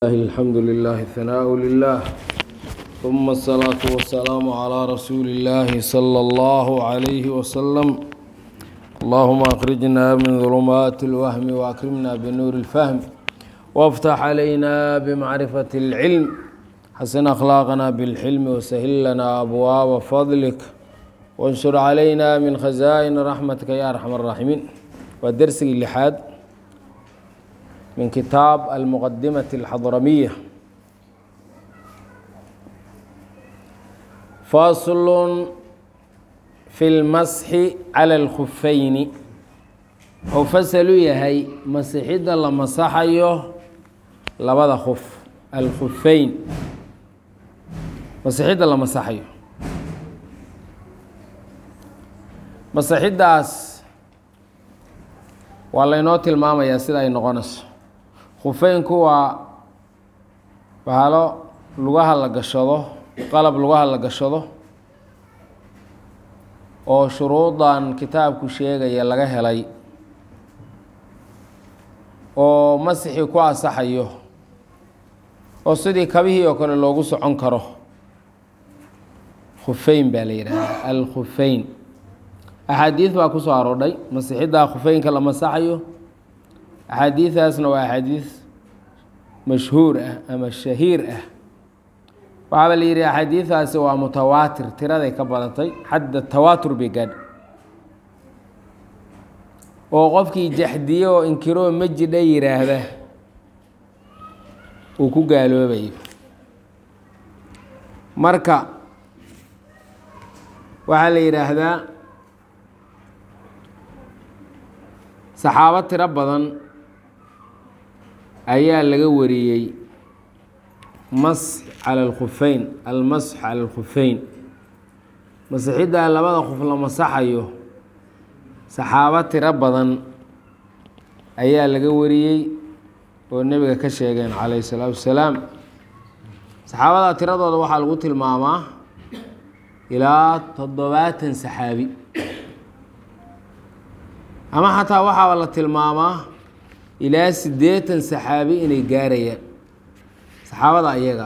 الله الحمد لله الثناء لله ثم الصلاة والسلام على رسول الله صلى الله عليه وسلم اللهم أخرجنا من ظلمات الوهم وأكرمنا بنور الفهم وافتح علينا بمعرفة العلم حسن أخلاقنا بالحلم وسهل لنا أبواب فضلك وانشر علينا من خزائن رحمتك يا أرحم الراحمين والدرس اللحاد من كتاب المقدمة الحضرمية فاصل في المسح على الخفين أو فصل يهي مسحيد الله مسحيه لبدا خف الخفين مسحيد الله مسحيه مسحيداas waa laynoo tilmaamayaa sida ay noqonayso khufeynku waa bahalo lugaha la gashado qalab lugaha la gashado oo shuruudan kitaabku sheegaya laga helay oo masixii ku asaxayo oo sidii kabihii oo kale loogu socon karo khufeyn baa la yidhaahdaa alkhufeyn axaadiid baa ku soo aroodhay masixiddaa khufeynka la masaxayo axaadiidaasna waa axaadiis mashhuur ah ama shahiir ah waxaaba la yidhi axaadiidaasi waa mutawaatir tiraday ka badatay xadda tawaatur bay gaadh oo qofkii jaxdiye oo inkiroo ma jidha yidhaahda uu ku gaaloobayo marka waxaa la yidhaahdaa saxaabo tiro badan ayaa laga wariyey masx cala alkhufeyn almasx cala alkhufeyn masixiddaa labada qof la masaxayo saxaabo tiro badan ayaa laga wariyey oo nebiga ka sheegeen calayhi salaatu wasalaam saxaabada tiradooda waxaa lagu tilmaamaa ilaa toddobaatan saxaabi ama xataa waxaaba la tilmaamaa ilaa siddeetan saxaabi inay gaarayaan saxaabada ayaga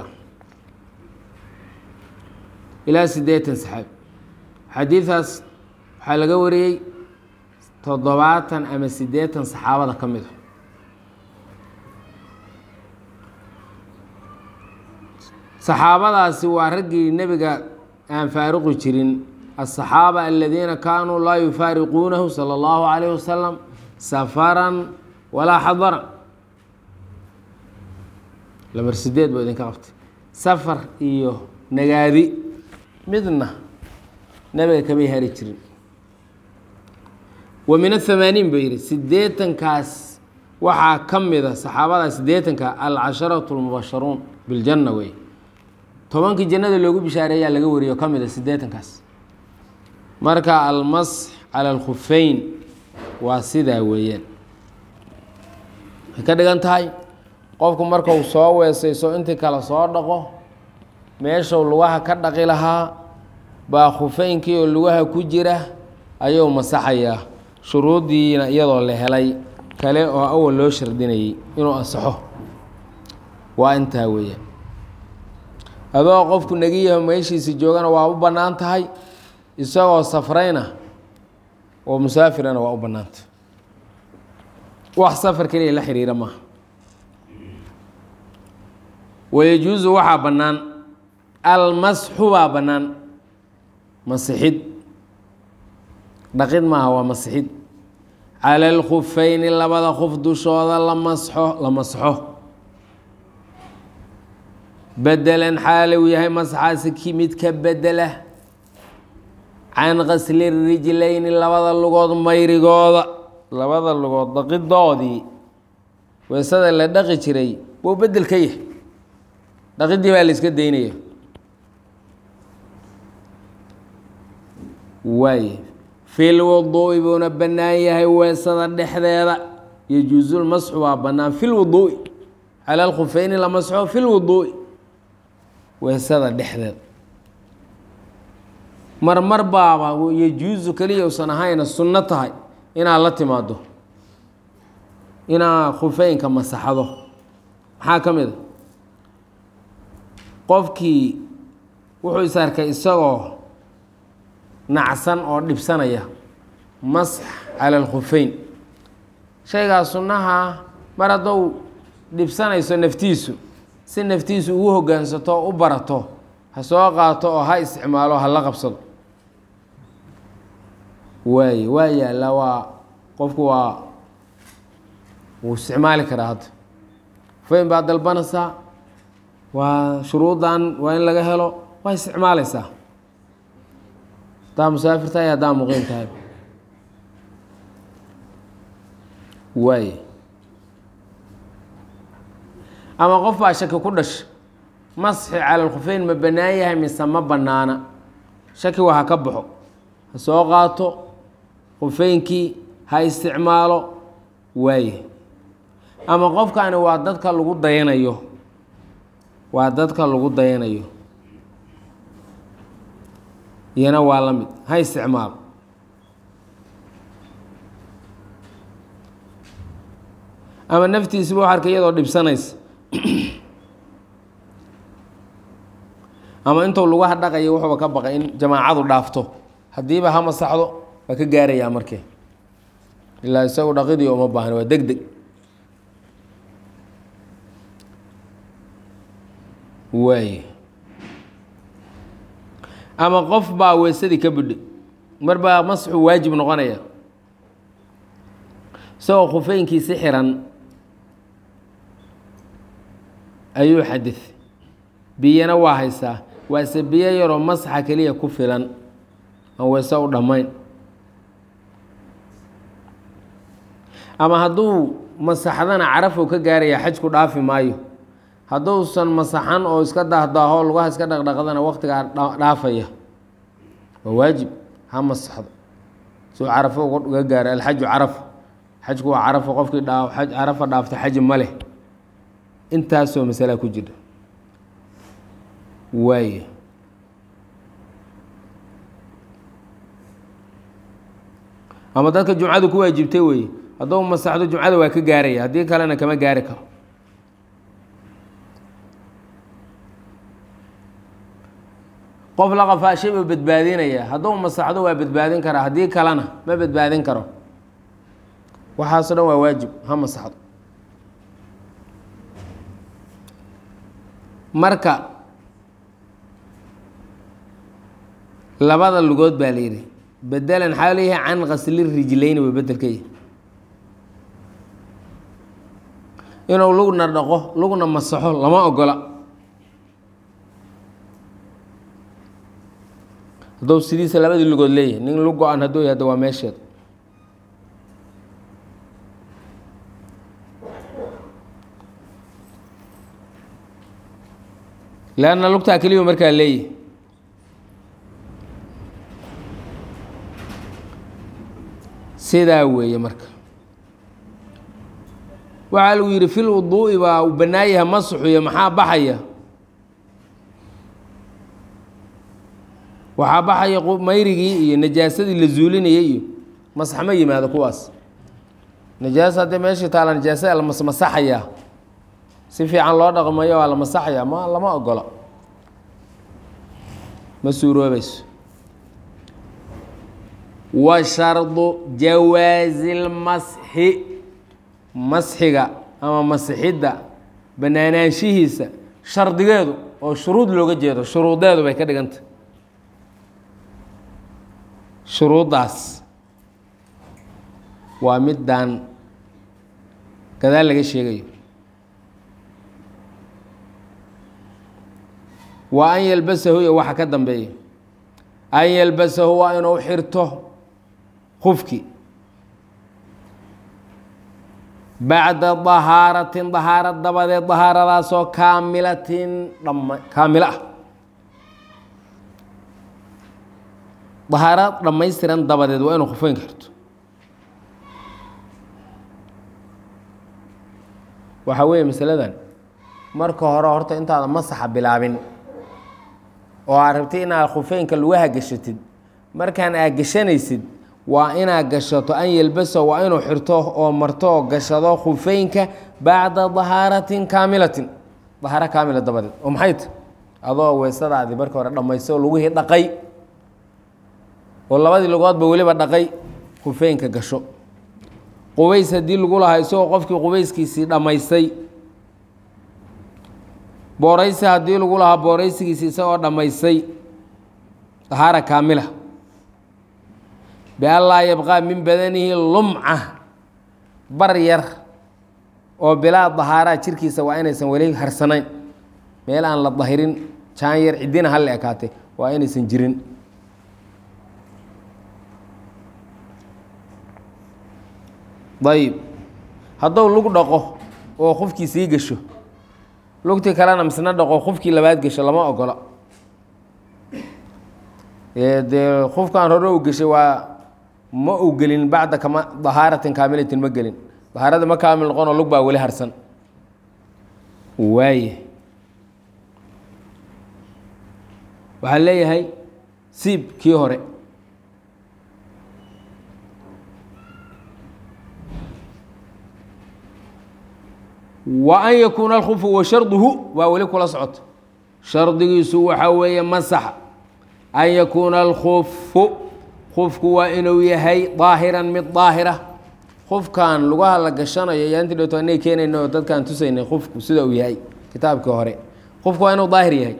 ilaa siddeetan saxaabi xadiidaas waxaa laga wariyey toddobaatan ama siddeetan saxaabada ka mid a saxaabadaasi waa raggii nebiga aan faaruqi jirin aلصaxaaba aladiina kaanuu laa yufaariquunahu salى اllahu عalayh wasalam safaran walaa xadaran lamar sideed boo idinka qabtay safar iyo nagaadi midna nebiga kamay hari jirin wa min athamaaniin buu yidhi sideetankaas waxaa ka mida saxaabada sideetanka alcasharatu اlmubasharuun biاljanna wey tobankii jannada loogu bishaareeyaa laga wariyo ka mida sideetankaas marka almasx cala alkhufeyn waa sidaa weeyaan waxay ka dhigan tahay qofku markau soo weesayso intii kale soo dhaqo meeshuu lugaha ka dhaqi lahaa baa khufeynkii oo lugaha ku jira ayuu masaxayaa shuruuddiina iyadoo la helay kale oo awal loo shardinayay inuu ansaxo waa intaa weeyaan adoo qofku negiyaho meeshiisi joogana waa u bannaan tahay isagoo safrayna oo musaafirana waa u bannaanta wax safar keliya la xiriira maaha wayajuusu waxaa bannaan almasxu baa bannaan masixid dhaqid maaha waa masixid cala alkhufeyni labada qof dushooda la masxo la masxo bedelan xaalow yahay masxaasi ki mid ka bedela can qasli rijlayni labada lugood mayrigooda labada lugood dhaqidoodii weesada la dhaqi jiray wuu bedel ka yahay dhaqidii baa la iska daynaya waay fil wuduu'i buuna bannaan yahay weesada dhexdeeda yajuusulmasxu waa bannaan fil wuduu'i cala alkhufeyni la masxo fil wuduu'i weesada dhexdeeda marmar baaba yajuusu keliya usan ahayna sunno tahay inaad la timaado inaad khufeynka masaxdo maxaa ka mid a qofkii wuxuu is arkay isagoo nacsan oo dhibsanaya masx cala alkhufeyn shaygaa sunnaha mar haddou dhibsanayso naftiisu si naftiisu ugu hoggaansato o u barato ha soo qaato oo ha isticmaalo ha la qabsado waaye waa yaalla waa qofku waa wuu isticmaali karaa hadda fayn baad dalbanaysaa waa shuruuddan waa in laga helo waa isticmaalaysaa haddaa musaafir tahay haddaa muqiim tahay waaye ama qof baa shaki ku dhasha masxi cala alkhufeyn ma bannaan yahay mise ma bannaana shaki waa ha ka baxo ha soo qaato khufeynkii ha isticmaalo waaye ama qofkani waa dadka lagu dayanayo waa dadka lagu dayanayo iyana waa la mid ha isticmaalo ama naftiisiba wax arkay iyadoo dhibsanaysa ama intuu lagu dhaqayo wuxuuba ka baqay in jamaacadu dhaafto haddiiba ha masaxdo waa ka gaarayaa markee ilaa isagu dhaqidii uma baahna waa deg deg waaye ama qof baa weysadii ka budhay mar baa masxu waajib noqonaya isagoo khufeynkiisi xiran ayuu xadid biyana waa haysaa waase biyo yaroo masaxa keliya ku filan aan weyse u dhammayn ama hadduu masaxdana carafuu ka gaaraya xajku dhaafi maayo hadduusan masaxan oo iska daahdaaho lugaha iska dhaqdhaqdana waqtigaa dhaafaya waa waajib ha masaxdo suu carafo uga gaara alxaju carafa xajku waa carafo qofkii dhaa carafa dhaafta xaji ma leh intaasoo masalaa ku jira waaye ama dadka jumcadu ku waajibtay weeye hadduu masaxdo jumcada waa ka gaaraya haddii kalena kama gaari karo qof la qafaashay buu badbaadinaya hadduu masaxdo waa badbaadin karaa haddii kalena ma badbaadin karo waxaaso dhan waa waajib ha masaxdo marka labada lugood baa la yidhi bedelan xaa leeyahay can kasli rijlayni way bedelka yahi inuu lugna dhaqo lugna masaxo lama ogola hadduu sidiisa labadii lugood leeyahay nin lug go-an hadduu yahay hadda waa meesheed leanna lugtaa keliya markaa leeyahay sidaa weeye marka waxaa lagu yidhi fil wuduu'i baa uu bannaayaha masxuyo maxaa baxaya waxaa baxaya mayrigii iyo najaasadii la zuulinayay iyo masax ma yimaado kuwaas najaasa haddii meeshii taala najaasada la masmasaxayaa si fiican loo dhaqmayo waa la masaxayaa ma lama ogola ma suuroobayso wa shardu jawaazi lmasxi masxiga ama masixidda banaanaanshihiisa shardigeedu oo shuruud looga jeedo shuruudeedu bay ka dhigantah shuruuddaas waa middaan gadaal laga sheegayo waa an yalbasahu iyo waxa ka dambeeya an yalbasahu waa inuu xirto qufki bacda dahaaratin dahaarad dabadeed dahaaradaasoo kaamilatin dhama kaamilo ah dahaarad dhammaystiran dabadeed waa inuu khufeynka xirto waxaa weeye masaladan marka hore horta intaada masaxa bilaabin oo aad rabtay inaad khufeynka lugaha gashatid markaan aad gashanaysid waa inaad gashato an yelbaso waa inuu xirto oo marto oo gashado khufeynka bacda dahaaratin kaamilatin dahaaro kaamila dabadeed oo maxay ta adoo weysadaadii marka hore dhammayso lugihii dhaqay oo labadii lugoodba weliba dhaqay khufeynka gasho qubays haddii lagu lahaa isagoo qofkii qubayskiisii dhammaystay booraysi haddii lagu lahaa booraysigiisii isagoo dhammaystay dahaara kaamila bianlaa yabqaa min badanihi lumca bar yar oo bilaa dahaaraa jirkiisa waa inaysan weli harsanayn meel aan la dahirin jaan yar ciddina hal ekaatay waa inaysan jirin ayib hadduu lug dhaqo oo qofkii sii gasho lugtii kalena misna dhaqo qofkii labaad gasho lama ogola dee qofkan hore u geshay waa ma u gelin bacda kama dahaaratin kaamilatin ma gelin dahaarada ma kaamil noqonoo lug baa weli harsan waaye waxaa leeyahay siib kii hore wa an yakuuna alkhufu wa sharduhu waa weli kula socoto shardigiisu waxaa weeye masaxa an yakuuna alkhufu khufku waa inuu yahay daahiran mid daahira khufkan lugaha la gashanayo yaanti dhowto inay keenayna oo dadkaan tusaynay khufku sida uu yahay kitaabkii hore khufku waa inuu daahir yahay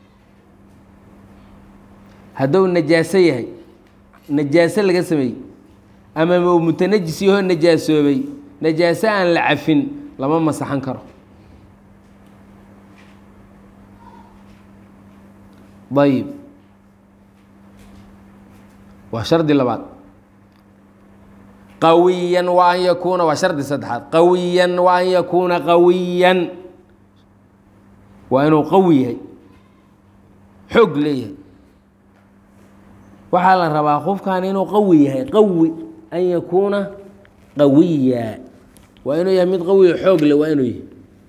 hadduu najaaso yahay najaaso laga sameeyey ama uu mutanajis yahoo najaasoobay najaaso aan la cafin lama masaxan karo ayib waa shardi labaad qawiyan wa an yakuuna waa shardi saddexaad qawiyan wa an yakuuna qawiyan waa inuu qawi yahay xoog leeyahay waxaa la rabaa qofkan inuu qawi yahay qawi an yakuuna qawiya waa inuu yahay mid qawiyo xoog le waa inuu yahay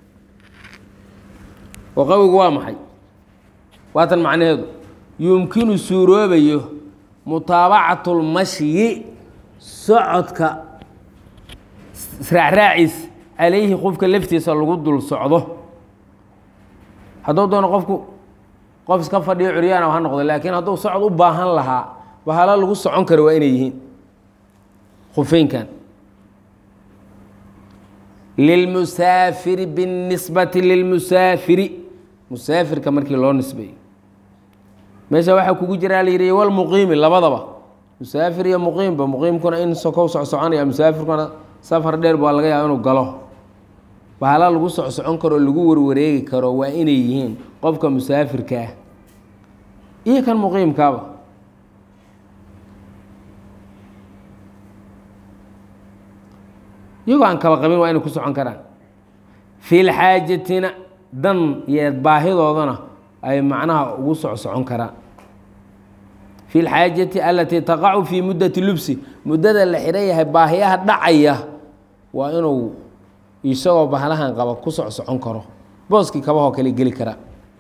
oo qawigu waa maxay waatan macnaheedu yumkinu suuroobayo mutaabacatu lmashyi socodka israacraaciis calayhi qofka laftiisa lagu dul socdo hadduu doono qofku qof iska fadhiyo curyaana ha noqdo laakiin hadduu socod u baahan lahaa wahala lagu socon karo waa inay yihiin khufeynkan lilmusaafiri biاnisbati lilmusaafiri musaafirka markii loo nisbeeyo meesha waxaa kugu jiraa la yidhi walmuqiimi labadaba musaafir iyo muqiimba muqiimkuna in sokow socsoconaya musaafirkuna safar dheer baa laga yaaba inuu galo bahala lagu socsocon karo lagu warwareegi karo waa inay yihiin qofka musaafirka ah iyo kan muqiimkaaba iyagoo aan kaba qabin waa inay ku socon karaan fi lxaajatina dan iyo baahidoodana ay macnaha ugu socsocon karaan fi lxaajati alatii taqacu fii muddati lubsi muddada la xidhan yahay baahiyaha dhacaya waa inuu isagoo bahalahan qaba ku socsocon karo booskii kabahoo kale geli karaa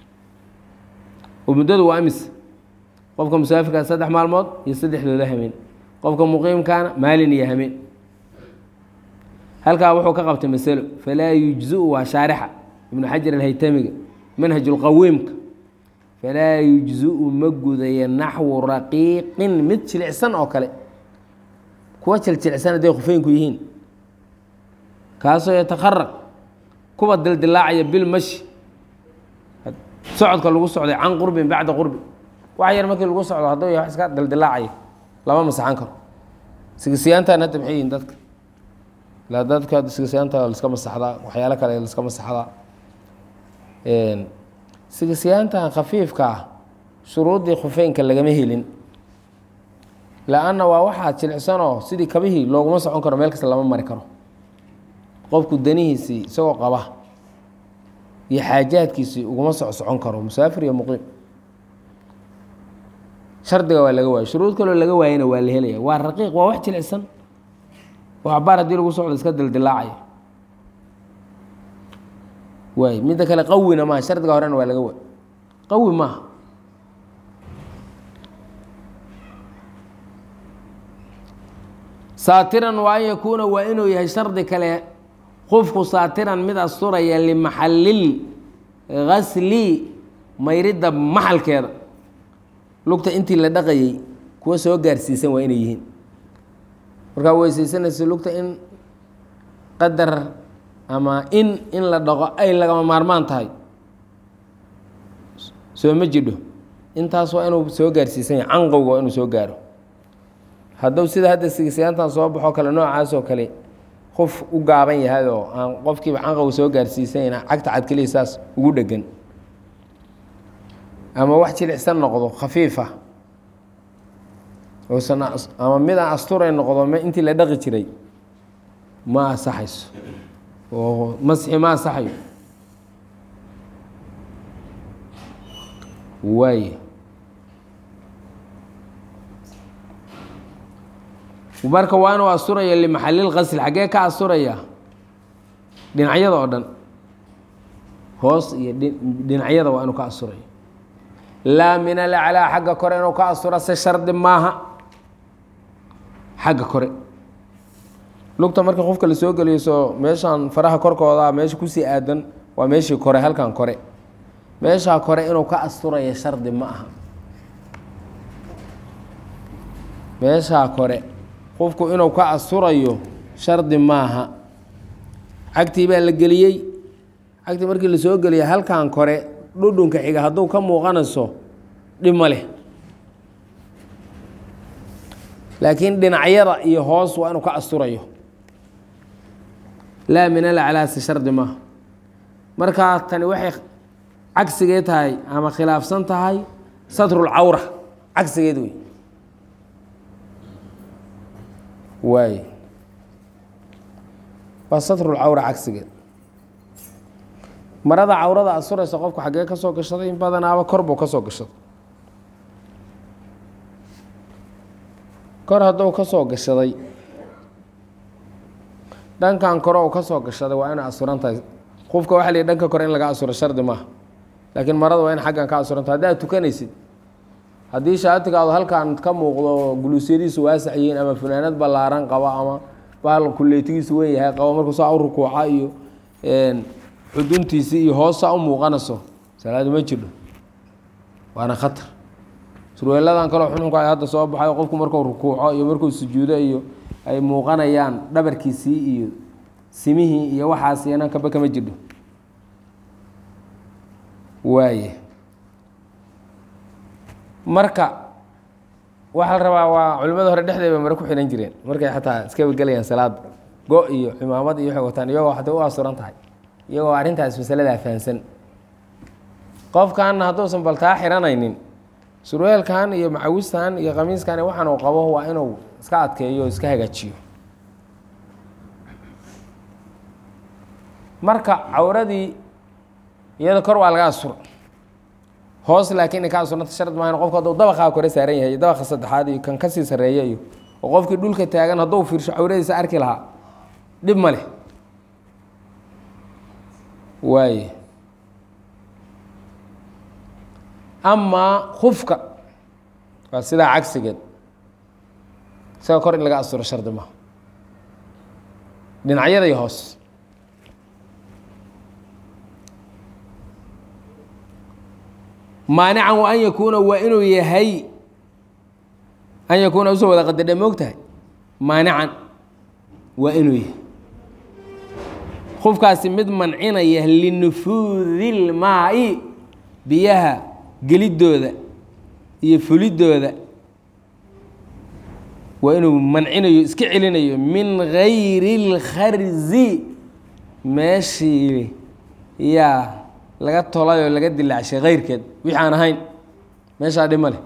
oo muddadu waa amis qofka musaafirkaa saddex maalmood iyo saddexdooda hameen qofka muqiimkaana maalin iyo hameen halkaa wuxuu ka qabtay masalo falaa yujziu waa shaarixa ibnu xajar alhaytamiga manhaj lqawiimka falaa yujziu ma gudaya naxwu raqiiqin mid jilicsan oo kale kuwa jiljilcsan hadday khufeynku yihiin kaasoo yatakaraq kuwa dildilaacaya bilmashi socodka lagu socday can qurbin bacda qurbi wax yar markii lagu socdo hadduu yahay wax iska dildilaacaya lama masaxan karo sigisiyaantan hadda maxay yihiin dadka ilaa dadka sigisiyaanta laska masaxdaa waxyaalo kale laska masaxdaa sigisiyaantan khafiifka ah shuruuddii khufeynka lagama helin la-anna waa waxaa jilicsanoo sidii kabihii looguma socon karo meel kasta lama mari karo qofku danihiisii isagoo qaba iyo xaajaadkiisii uguma soc socon karo musaafir iyo muqiim shardiga waa laga waaya shuruud kaloo laga waayana waa la helaya waa raqiiq waa wax jilicsan oo cabaar haddii lagu socdo iska dildilaacaya waay midda kale qawina maaha shardiga horena waa laga waay qawi maaha saatiran waa an yakuuna waa inuu yahay shardi kale qofku saatiran mid asturaya limaxalil gasli mayridda maxalkeeda lugta intii la dhaqayay kuwa soo gaarsiisan waa inay yihiin markaa weysaysanaysa lugta in qadar ama in in la dhaqo ay lagama maarmaan tahay soo ma jidho intaas waa inuu soo gaarsiisan yahay canqowga waa inuu soo gaaro hadduu sida hadda sigsiyaantan soo baxoo kale noocaasoo kale qof u gaaban yahay oo aan qofkiiba canqowga soo gaarsiisanyna cagta cad keliya saas ugu dhegan ama wax jilicsan noqdo khafiifa uusan ama mid aan asturay noqdo m intii la dhaqi jiray ma asaxayso oo masxi ma asaxayo waay marka waa inuu asturaya limaxalil qasl xaggee ka asturaya dhinacyada oo dhan hoos iyo dhinacyada waa inuu ka asturaya laa min alaclaa xagga kore inuu ka asturo se shardi maaha xagga kore lugta marka qofka la soo geliyo soo meeshaan faraha korkooda meesha kusii aadan waa meeshii kore halkan kore meeshaa kore inuu ka asturaya shardi ma aha meeshaa kore qofku inuu ka asturayo shardi maaha cagtii baa la geliyey cagtii markii la soo geliya halkan kore dhudhunka xiga hadduu ka muuqanayso dhib ma leh laakiin dhinacyada iyo hoos waa inuu ka asturayo laa min alaclaasi shardi maaha markaa tani waxay cagsigeed tahay ama khilaafsan tahay satrulcawra cagsigeed wey waay waa satrulcawra cagsigeed marada cawrada asuraysa qofku xaggee ka soo gashaday in badanaaba kor buu ka soo gashaday kor hadduu ka soo gashaday dhankan kore uu ka soo gashaday waa inay asuran tahay qofka waxa la yidhi dhanka kore in laga asuro shardi maaha laakiin marada waa in xaggan ka asurantahay haddi aad tukanaysid haddii shaatigaadu halkan ka muuqdo guluusyadiisu waasax yihiin ama funaanad ballaaran qaba ama baal kuleetigiisu wen yahay qaba markuu saa u rukuuca iyo xuduntiisii iyo hoossa u muuqanayso salaadu ma jidho waana khatar surweeladan kaleo xunxunka ay hadda soo baxay qofku markuu rukuuco iyo markuu sujuudo iyo ay muuqanayaan dhabarkiisii iyo simihii iyo waxaas iyana kaba kama jidho waaye marka waxaa la rabaa waa culimmada hore dhexdeeda mare ku xidhan jireen markay xataa iskaba gelayaan salaada go iyo cimaamad iyo waxay wataan iyagoo xatay u asuran tahay iyagoo arrintaas masaladaa fahansan qofkanna hadduusan baltaa xiranaynin surweelkan iyo macawistan iyo khamiiskan waxaan uu qabo waa inuu iska adkeeyo o iska hagaajiyo marka cawradii iyada kor waa laga asura hoos laakiin in ka asuranta shard maahan qofku hadduu dabaqaa kore saaran yahay iyo dabaqa saddexaad iyo kan kasii sarreeya iyo oo qofkii dhulka taagan hadduu fiirsho cawradiisa arki lahaa dhib ma leh waaye amaa kufka waa sidaa cagsigeed isaga kor in laga asuro shardi maha dhinacyada iyo hoos maanican wa an yakuuna waa inuu yahay an yakuuna usoo wada qadadhe moogtahay maanican waa inuu yahay qofkaasi mid mancinaya linufuudi ilmaa'i biyaha gelidooda iyo fulidooda waa inuu mancinayo iska celinayo min gayri اlkharzi meeshii yaa laga tolay oo laga dilaacshay kayrkeed wixii aan ahayn meeshaa dhib ma leh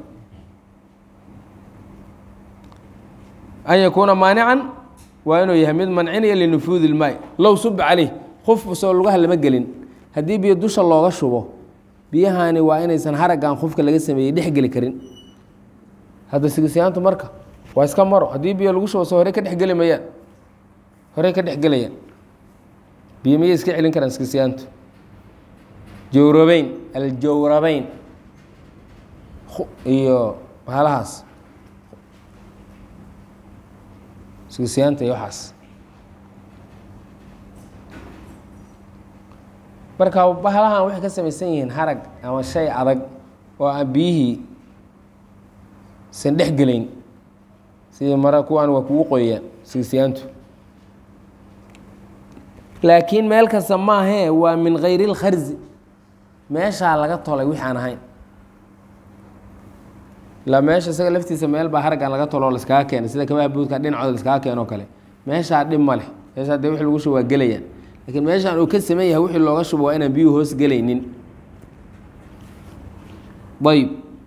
an yakuuna maanican waa inuu yahay mid mancinaya linufuudi ilmaai low suba caleyh qof soo lugaha lama gelin haddii biyo dusha looga shubo biyahani waa inaysan haraggan qofka laga sameeyey dhex geli karin hadda sigisyaantu marka waa iska maro haddii biyo lagu shubo soo horey ka dhexgeli mayaan horey ka dhexgelayaan biyo miyay iska celin karaan sigisyaantu jawrabeyn aljawrabeyn iyo bahalahaas sigisyaanta iyo waxaas marka bahalahan waxay ka samaysan yihiin harag ama shay adag oo aan biyihii san dhex gelayn sidii mara kuwaan waa kugu qoyaan sigsiyaantu laakiin meel kasta maahee waa min kayri اlkharzi meeshaa laga tolay wix aan ahayn ilaa meesha isaga laftiisa meel baa haraggan laga tolo o laskaga keenay sida kabaha buudka dhinacooda laskaga keenoo kale meeshaa dhib ma leh meeshaa dee wix lagu shubo waa gelayaan laakiin meeshaan uu ka saman yahay wixii looga shubo waa inaan biyuhu hoos gelaynin ayb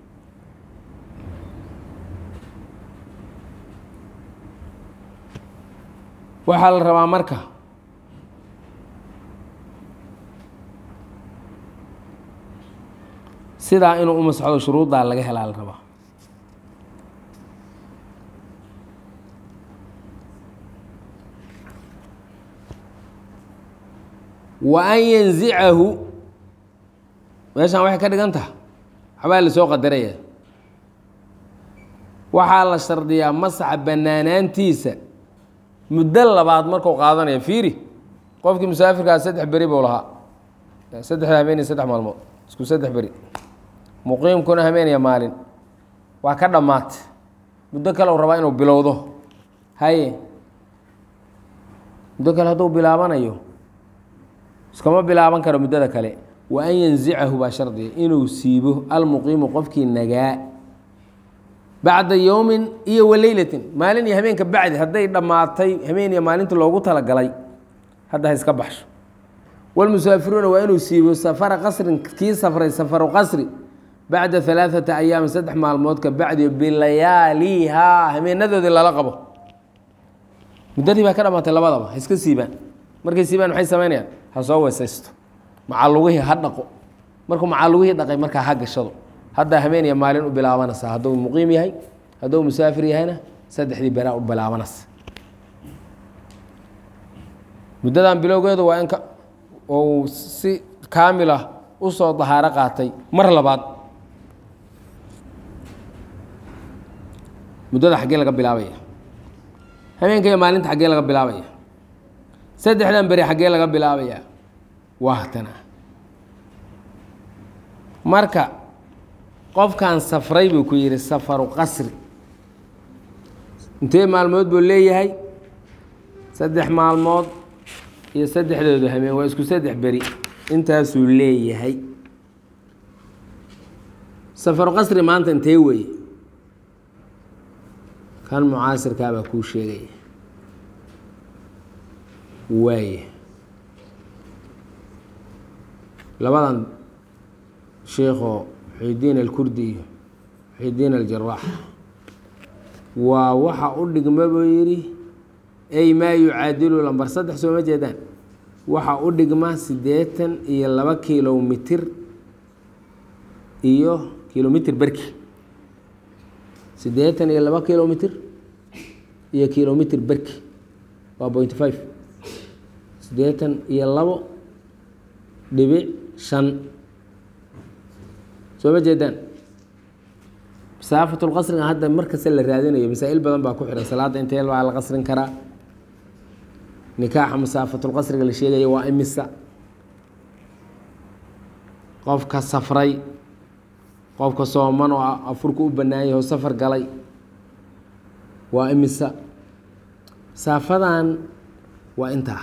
waxaa la rabaa marka sidaa inuu u masxdo shuruuddaa laga helaa la rabaa wa an yanzicahu meeshaan waxay ka dhigan taha waxbaa la soo qadaraya waxaa la shardiyaa masaxa bannaanaantiisa muddo labaad marku qaadanaya fiiri qofkii musaafirkaa saddex beri buu lahaa saddexda habeeniya saddex maalmood isku saddex beri muqiimkuna habeeniya maalin waa ka dhammaatay muddo kale u rabaa inuu bilowdo haye muddo kale hadduu bilaabanayo iskama bilaaban karo muddada kale wa an yanzicahu baa shardiga inuu siibo almuqiimu qofkii nagaa bacda yowmin iyo waleylatin maalin iyo habeenka bacdi hadday dhammaatay habeen iyo maalinta loogu talagalay hadda ha iska baxsho walmusaafiruuna waa inuu siibo safara qasrin kii safray safaru qasri bacda alaaثata ayaamin saddex maalmood ka bacdi bilayaalihaa habeenadoodii lala qabo muddadii baa ka dhamaatay labadaba ha iska siibaan markay siibaan maxay samaynayaan ha soo weesaysto macalugihii ha dhaqo markuu macalugihii dhaqay markaa ha gashado haddaa habeen iyo maalin u bilaabanaysaa hadduu muqiim yahay hadduu musaafir yahayna saddexdii beraa u bilaabanaysa muddadan bilowgeedu waa in uu si kaamila usoo dahaaro qaatay mar labaad muddada xaggee laga bilaabaya habeenka iyo maalinta xaggee laga bilaabaya saddexdan beri xaggee laga bilaabaya waatana marka qofkan safray buu ku yidhi safaru qasri intee maalmood buu leeyahay saddex maalmood iyo saddexdoodu habeen waa isku saddex beri intaasuu leeyahay safaru qasri maanta intee weeye kan mucaasirkaa baa kuu sheegaya waaye labadan sheikoo muxidiin alkurdi iyo muxidiin aljaraax waa waxa u dhigma buu yidhi ay maa yucaadilu lambar saddex sooma jeedaan waxa u dhigma siddeetan iyo laba kilomitir iyo kilomitr berki siddeetan iyo laba kilomitr iyo kilomitr berki waa point five siddeetan iyo labo dhibic shan sooma jeedaan masaafatulqasriga hadda markasta la raadinayo masaa-il badan baa ku xihan salaadda intee baa la qasrin karaa nikaaxa masaafatulqasriga la sheegaya waa imisa qofka safray qofka sooman oo afurka u bannaanyay oo safar galay waa imisa masaafadan waa intaa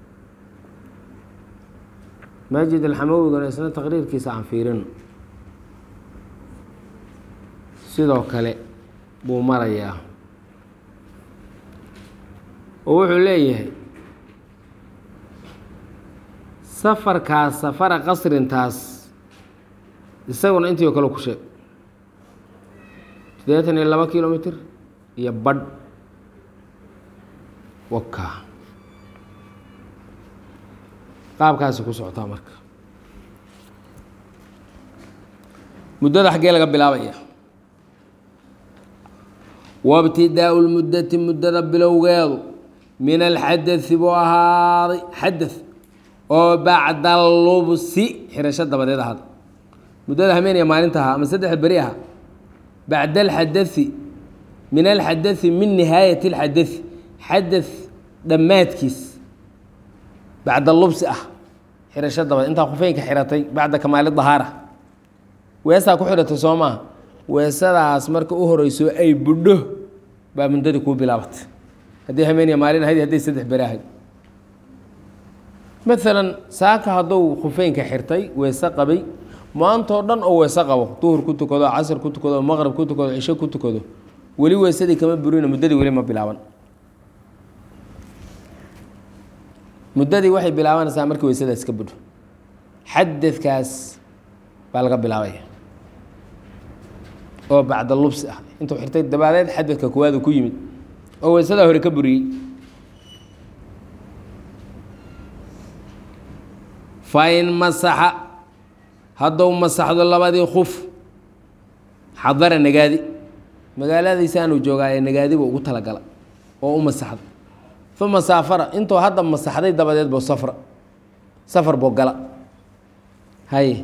maajid alxamawigana isna taqriirkiisa aan fiirino sidoo kale buu marayaa oo wuxuu leeyahay safarkaas safara qasrintaas isaguna intii oo kale ku sheeg siddeetan iyo laba kilomitr iyo badh waka qaabkaasi ku socotaa marka muddada xaggee laga bilaabaya wabtidaau lmuddati muddada bilowgeedu min alxadai buu ahaaday xada oo bacda lubsi xirasho dabadeed ahaada muddada hameeniya maalinta ahaa ama saddex beri aha bacda alxadai min alxadai min nihaayati اlxadai xada dhammaadkiis bacda lubsi ah xirasho dabad intaa khufeynka xiratay bacda kamaali dahaara weesaa ku xiratay soo maaha weesadaas marka u horeyso ay budho baa mundadii kuu bilaabatay haddii hameeniya maalin ahayd hadday saddex beri ahayd maalan saaka hadduu khufeynka xirtay weese qabay maantoo dhan oo weese qabo duhur ku tukado casr ku tukado maqrib ku tukado cisho ku tukado weli weesadii kama burina muddadii weli ma bilaaban muddadii waxay bilaabanaysaa markii weysadaas ka budho xadadkaas baa laga bilaabaya oo bacda lubsi ah intuu xirtay dabaadeed xadadka koowaad uu ku yimid oo weysadaa hore ka buriyey fain masaxa haddou masaxdo labadii kuf xadara nagaadi magaaladiisaanuu joogaa ee nagaadiba ugu talagala oo u masaxda uma saafara intuu hadda masaxday dabadeed buu safra safar buu gala haye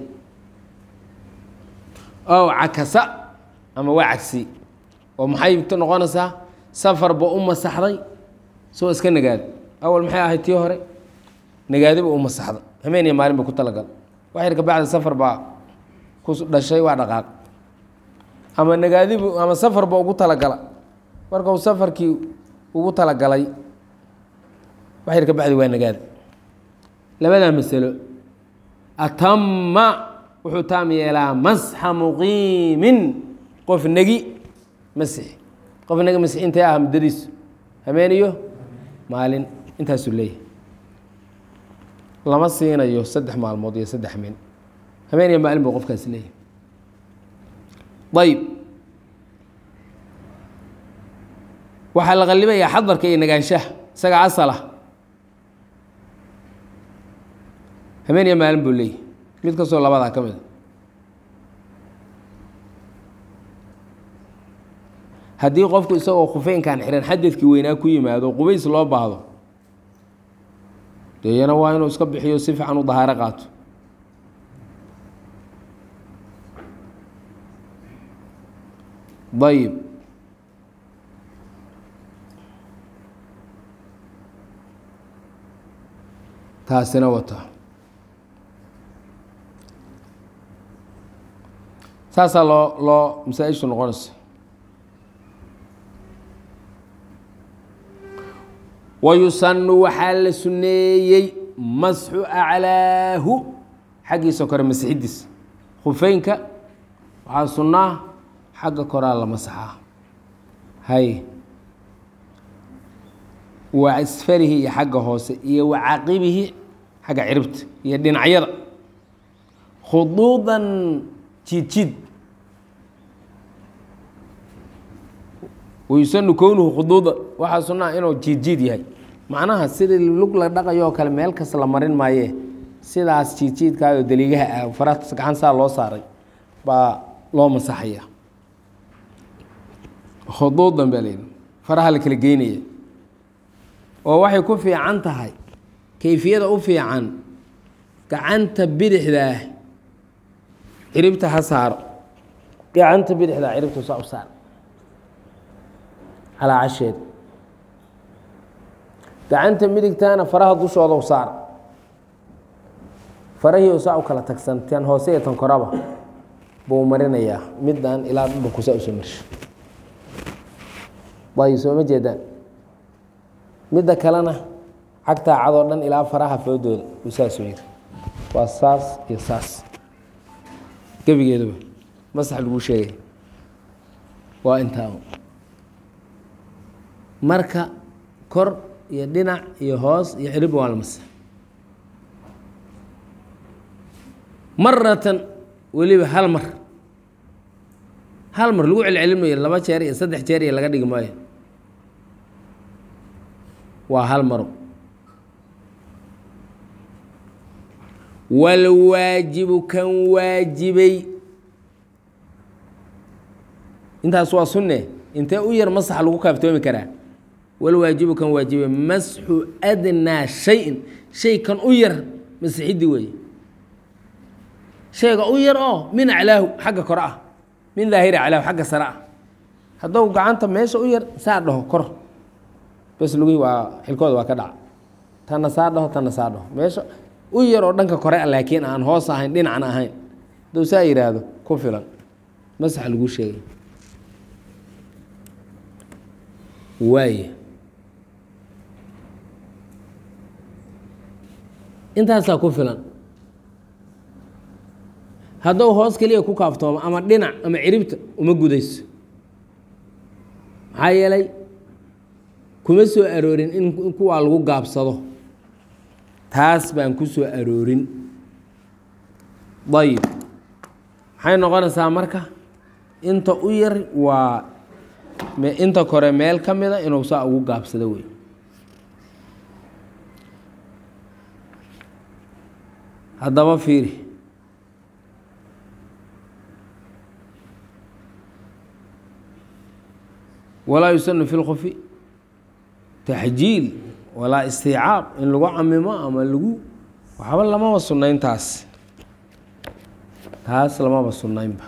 ow cakasa ama waa cagsi oo maxay noqonaysaa safar buu u masaxday soo iska nagaado awal maxay ahayd tii hore nagaadiba u masaxda hameeniya maalin ba ku talagala waxyar ka bacda safar baa ku dhashay waa dhaqaaq ama nagaadibu ama safar ba ugu talagala markau safarkii ugu talagalay waxyar ka bacdi waa nagaada labadaa masalo atama wuxuu taam yeelaa masxa muqiimin qof negi masix qof negi masix intee ah muddadiisu hameeniyo maalin intaasuu leeyahay lama siinayo saddex maalmood iyo saddex min habeeniya maalin buu qofkaas leeyahay ayb waxaa la qalibayaa xadarka iyo nagaanshaha isaga asala habeeniya maalin buu leeyahay mid kastoo labadaa ka mid a haddii qofku isagoo khufeynkan xihan xadadkii weynaa ku yimaado qubays loo baahdo de iyana waa inuu iska bixiyo si fiican u dahaaro qaato ayib taasina wata saasaa loo loo masaa-ishu noqonaysa wayusanu waxaa la suneeyey masxu aclaahu xaggiisa kore masxidiisa khufeynka waxaa sunnaa xagga koraa la masaxaa hay wa asfarihi iyo xagga hoose iyo wa caqibihi xagga ciribta iyo dhinacyada khuduudan jiidjiid wayusanu kownuhu khuduuda waxaa sunnaa inuu jiidjiid yahay macnaha sidii lug la dhaqayoo kale meel kasta la marin maayee sidaas jiidjiidkaayoo daliigaha ah faraas gacan saa loo saaray baa loo masaxaya khuduudan baa layidhi faraha la kala geynaya oo waxay ku fiican tahay kayfiyada u fiican gacanta bidixdaa ciribta ha saaro gacanta bidixdaa ciribta saa u saar calaa casheed gacanta midigtaana faraha dushooda u saar farahii oo saa u kala tagsan tan hoose iyo tan koraba buu marinayaa middan ilaa dhulku saa usoo marsho waayo sooma jeedaan midda kalena cagtaa cadoo dhan ilaa faraha foodooda uu saasuu yiri waa saas iyo saas gebigeeduba masax laguu sheegay waa intaa marka kor iyo dhinac iyo hoos iyo ciribba waa la masax maratan weliba hal mar hal mar lagu celcelin mayo laba jeer iyo saddex jeer iyo laga dhigi maayo waa hal maro walwaajibu kan waajibay intaas waa sunne intee u yar masaxa lagu kaaftoomi karaa walwaajibu kan waajibay masxu adnaa shayin shay kan u yar masixiddi weeye shayga u yar oo min aclaahu xagga kore ah min daahiri aclaahu xagga sare ah haddou gacanta meesha u yar saa dhaho kor bes lugihii waa xilkooda waa ka dhaca tanna saa dhaho tanna saa dhaho meesha u yar oo dhanka kore laakiin aan hoos ahayn dhinacna ahayn hadduu saa yidhaahdo ku filan masax lagu sheegay waaya intaasaa ku filan hadduu hoos keliya ku kaaftoomo ama dhinac ama ciribta uma gudayso maxaa yeelay kuma soo aroorin in kuwaa lagu gaabsado taas baan ku soo aroorin dayib maxay noqonaysaa marka inta u yar waa inta kore meel ka mida inuu saa ugu gaabsado wey haddaba fiiri walaa yusanu fi lkufi taxjiil walaa istiicaab in lagu camimo ama lagu waxba lamaba sunnayn taas taas lamaba sunnaynba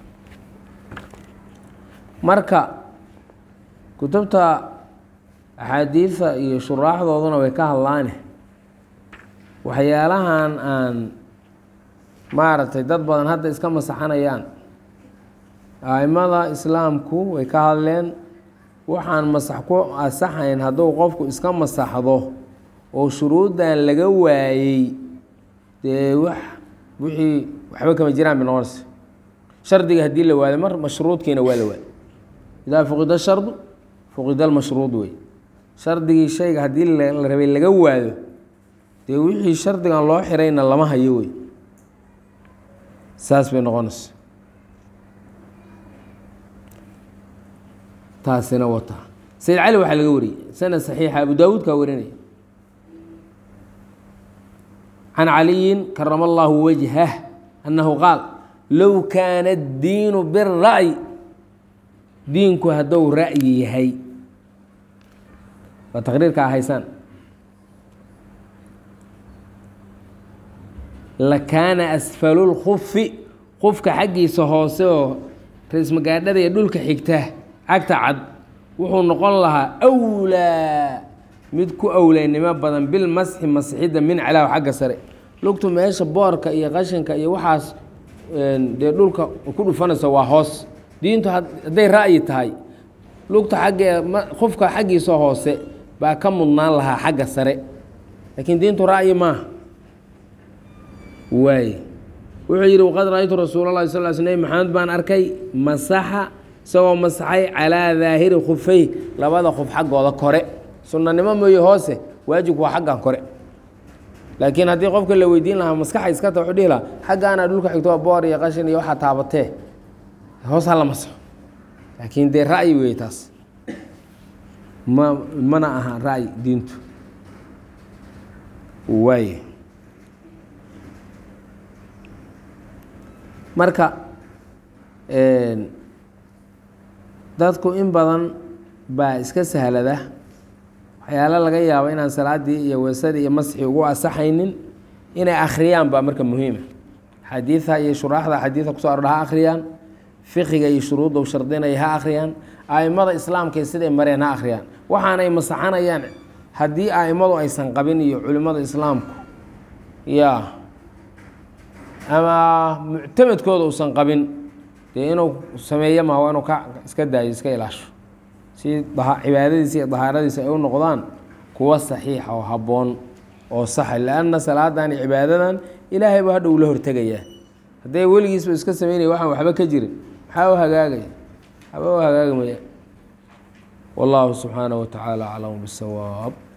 marka kutubta axaadiida iyo shuraaxdooduna way ka hadlaane waxyaalahan aan maaragtay dad badan hadda iska masaxanayaan aimada islaamku way ka hadleen waxaan masax ku asaxayn hadduu qofku iska masaxdo oo shuruuddan laga waayey dee wax wixii waxba kama jiraan bay noqonaysa shardiga haddii la waayo mar mashruudkiina waa la waayo idaa fuqida shardu fuqida almashruud wey shardigii shayga haddii la rabay laga waayo dee wixii shardigan loo xirayna lama hayo wey saas bay noqonaysa taasina wata sayd cali waxaa laga wariyey sanad saxiixa abu daawuud kaa warinaya can caliyin karama allahu wajhah annahu qaal low kaana addiinu bira'yi diinku hadduu ra'yi yahay waa taqriirka ahaysaan lakaana asfalu lkufi qufka xaggiisa hoose oo ra-ismagaadhada iyo dhulka xigta cagta cad wuxuu noqon lahaa awlaa mid ku awleynimo badan bilmasxi masxidda min calaahu xagga sare lugtu meesha boorka iyo qashinka iyo waxaas dee dhulka ku dhufanaysa waa hoos diintu hadday ra'yi tahay lugta xaggee qofka xaggiisa hoose baa ka mudnaan lahaa xagga sare laakiin diintu ra'yi maaha waay wuxuu yidhi waqad ra-aytu rasuul اlahi sal sl nebi maxamed baan arkay masaxa isagoo masaxay calaa daahiri khufey labada khuf xaggooda kore sunanimo mooye hoose waajibku waa xaggan kore laakiin haddii qofka la weydiin lahaa maskaxa iskata wuxuu dhihi lahaa xaggaana dhulka xigto boor iyo qashin iyo waxaa taabatee hoos hala masaxo laakiin dee ra'yi wey taas ma mana aha ra'yi diintu waay marka dadku in badan baa iska sahlada waxyaalo laga yaabo inaan salaaddii iyo weesadii iyo masxii ugu asaxaynin inay akhriyaan baa marka muhiima xadiidha iyo shuraaxda xadiidka kuso arodha ha akhriyaan fiqiga iyo shuruudda u shardinaya ha akhriyaan aimada islaamka siday mareen ha akhriyaan waxaanay masaxanayaan haddii aimadu aysan qabin iyo culimmada islaamku ya ama muctamadkooda uusan qabin dee inuu sameeyo ma waa inuu ka iska daayo iska ilaasho si cibaadadiisa iyo dahaaradiisa ay u noqdaan kuwa saxiixa oo habboon oo saxa lianna salaadan iyo cibaadadan ilaahay baa hadha ula hortegayaa hadday weligiisba iska sameynaya waxaan waxba ka jirin maxaa u hagaagaya waxba u hagaagmaya wallahu subxaanaه wa tacaala aclamu bisawaab